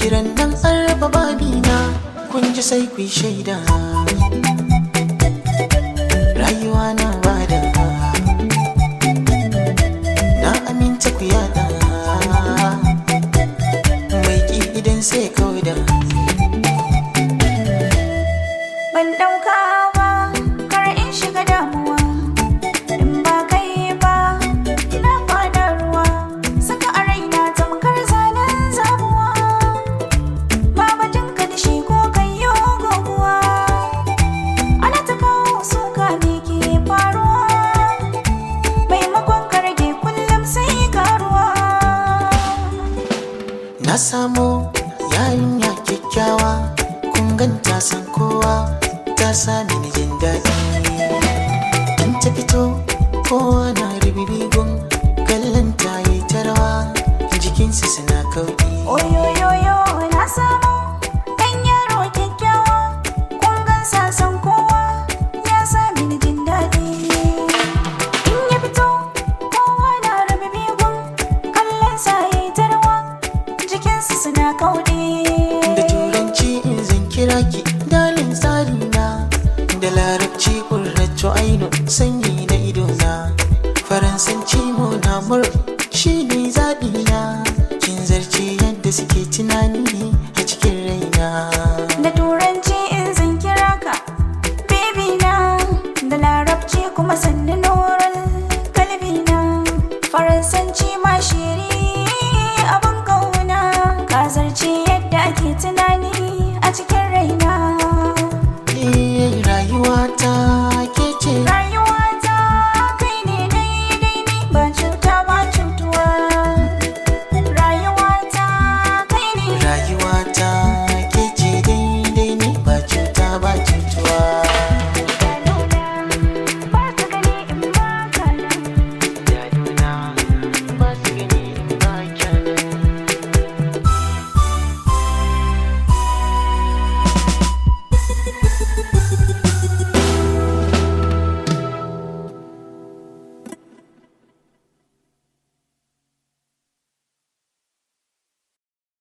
ran nan an raba babina kun ji sai ku yi shaida rayuwa na bada na aminta ku yada mai ki idan sai kauda Ban ɗauka ba, kar in shiga damuwa. In ba kai ba, ina fada ruwa. Saka a raina tamkar zanen zabuwa. Ba batun ka da shi ko kai yo goguwa. Ana ta kawo suka me ke faruwa. Maimakon ka rage kullum sai karuwa. Na samo yarinya kyakkyawa kun ganta san kowa ta sami ni jin daɗi in ta fito kowa na ribibigun kallon ta yi ta rawa jikinsu suna kauɗi Oyoyoyo na samu ɗan yaro kyakkyawa kun gansa san kowa ya sami ni jin daɗi in ya fito kowa na rabe bigun kallon sa ya yi tarwa jikinsu suna kauɗe da turanci in zan kira ki dalin tsari na da larabci kurraccio aino sanyi na idona faransanci mo na mur shi ne zaɓi na kin zarce yadda suke tunani